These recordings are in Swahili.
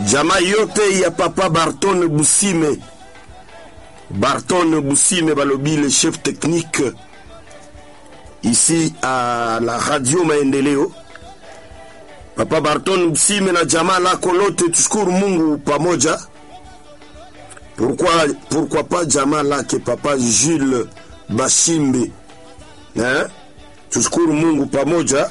jamaa yote ya papa Barton Busime, Barton Busime balobi le chef technique ici à la radio Maendeleo. Papa Barton Busime na jamaa lako lote, tushukuru Mungu pamoja. Pourquoi, pourquoi pas jamaa lake papa Jules Bashimbe eh? Tushukuru Mungu pamoja.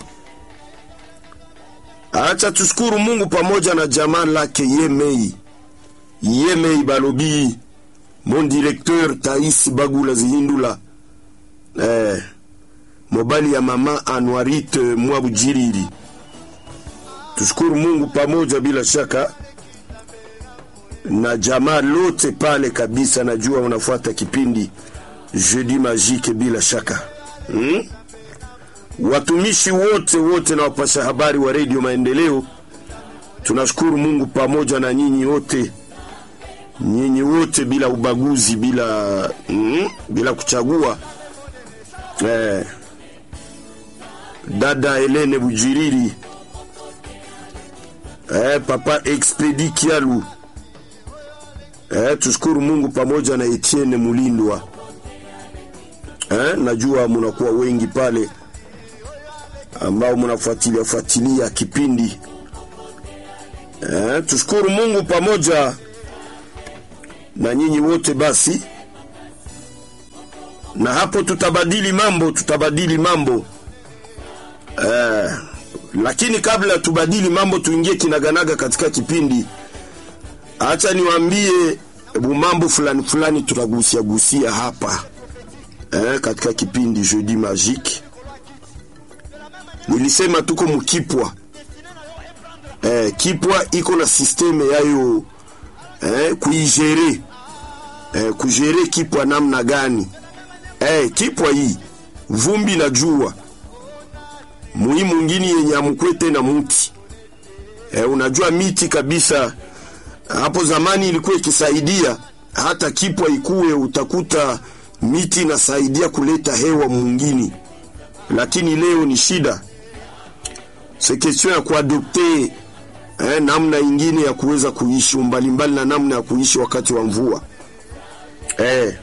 Acha tushukuru Mungu pamoja na jamaa lake Yemei Yemei balobi mon directeur Tais Bagula Zihindula eh, mobali ya mama Anwarit Mwabujiriri. Tushukuru Mungu pamoja bila shaka na jamaa lote pale kabisa. Najua unafuata kipindi Jeudi Magique bila shaka hmm? Watumishi wote wote na wapasha habari wa redio Maendeleo, tunashukuru Mungu pamoja na nyinyi wote, nyinyi wote bila ubaguzi, bila mm, bila kuchagua eh, dada Helene Bujiriri eh, papa Expedi Kialu eh, tushukuru Mungu pamoja na Etienne Mulindwa eh, najua munakuwa wengi pale ambao mnafuatilia fuatilia kipindi eh, tushukuru Mungu pamoja na nyinyi wote. Basi na hapo tutabadili mambo, tutabadili mambo eh, lakini kabla tubadili mambo, tuingie kinaganaga katika kipindi. Acha niwaambie mambo fulani fulani tutagusia gusia hapa eh, katika kipindi Jeudi Magique nilisema tuko mukipwa eh, kipwa iko na systeme yayo eh, kuigere eh, kugere kipwa namna gani eh, kipwa hii vumbi na jua muhimu ngini yenye amukwete na muti eh, unajua miti kabisa hapo zamani ilikuwa ikisaidia hata kipwa ikuwe utakuta miti inasaidia kuleta hewa mwingine, lakini leo ni shida se question ya kuadopte eh, namna ingine ya kuweza kuishi mbalimbali na namna ya kuishi wakati wa mvua eh.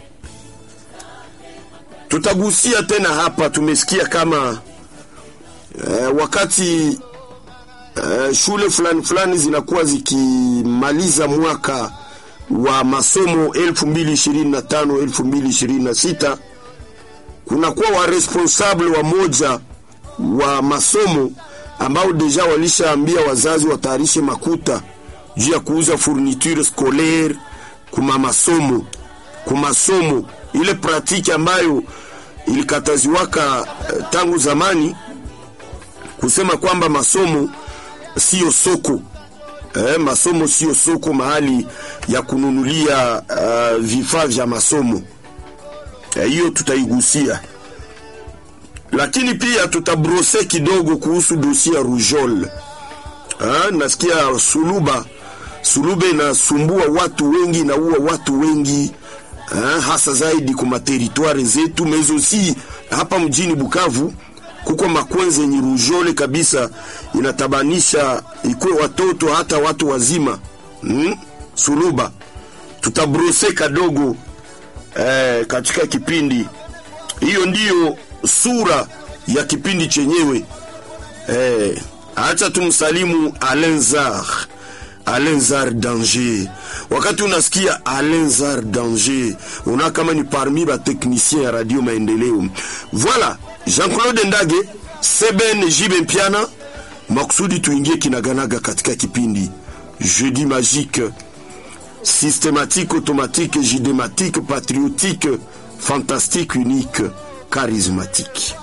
Tutagusia tena hapa, tumesikia kama eh, wakati eh, shule fulani fulani zinakuwa zikimaliza mwaka wa masomo 2025 2026 kunakuwa wa responsable wa moja wa masomo ambao deja walishaambia wazazi watayarishe makuta juu ya kuuza fourniture scolaire kuma masomo kumasomo, ile pratiki ambayo ilikataziwaka eh, tangu zamani, kusema kwamba masomo sio soko eh, masomo sio soko mahali ya kununulia uh, vifaa vya masomo hiyo, eh, tutaigusia lakini pia tutabrose kidogo kuhusu dosia Rujol. Ha, nasikia suluba suluba inasumbua watu wengi, inaua watu wengi ha, hasa zaidi kwa materitwari zetu mezo si hapa mjini Bukavu kuko makwenzi yenye rujole kabisa inatabanisha ikwe watoto hata watu wazima hmm? Suluba tutabrose kadogo eh, katika kipindi hiyo ndiyo sura ya kipindi chenyewe eh, acha tumsalimu Alenzar Alenzar Danger. Wakati unasikia Alenzar Danger, una kama ni parmi ba technicien ya Radio Maendeleo. Voilà, Jean-Claude Ndage, Seben Jibe Mpiana, makusudi tuingie kinaganaga katika kipindi Jeudi Magique, systématique, automatique, jidématique, patriotique, fantastique, unique charismatique.